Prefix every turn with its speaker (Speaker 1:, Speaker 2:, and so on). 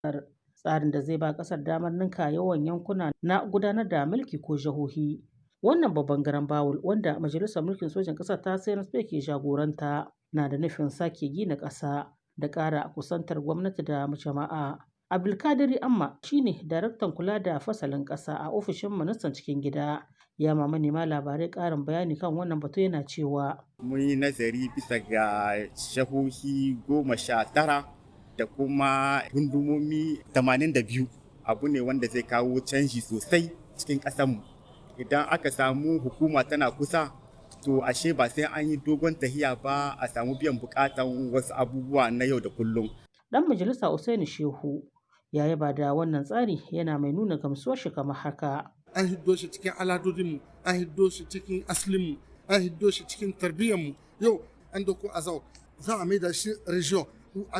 Speaker 1: tsarin da zai ba ƙasar damar ninka yawan yankuna na gudanar da mulki ko jihohi. Wannan babban garan bawul wanda majalisar mulkin sojan ƙasar ta CNSP ke jagoranta na da nufin sake gina ƙasa da ƙara kusantar gwamnati da jama'a. Abdulkadiri Amma shine daraktan kula da fasalin ƙasa a ofishin ministan cikin gida. Ya ma manema labarai ƙarin bayani kan wannan batu yana cewa.
Speaker 2: Mun yi nazari bisa ga shahohi goma sha tara da kuma gundumomi 82 abu ne wanda zai kawo canji sosai cikin ƙasarmu. Idan aka samu hukuma tana kusa to ashe ba sai an yi dogon tahiya ba a samu biyan bukatan wasu abubuwa na yau da kullum.
Speaker 1: Dan majalisa Usaini Shehu ya yaba da wannan tsari yana mai nuna gamsuwar shi kamar haka.
Speaker 3: An hiddo shi cikin aladodinmu, an hiddo shi cikin aslinmu, an hiddo shi cikin tarbiyyarmu. Yau an doko azau za a maida shi region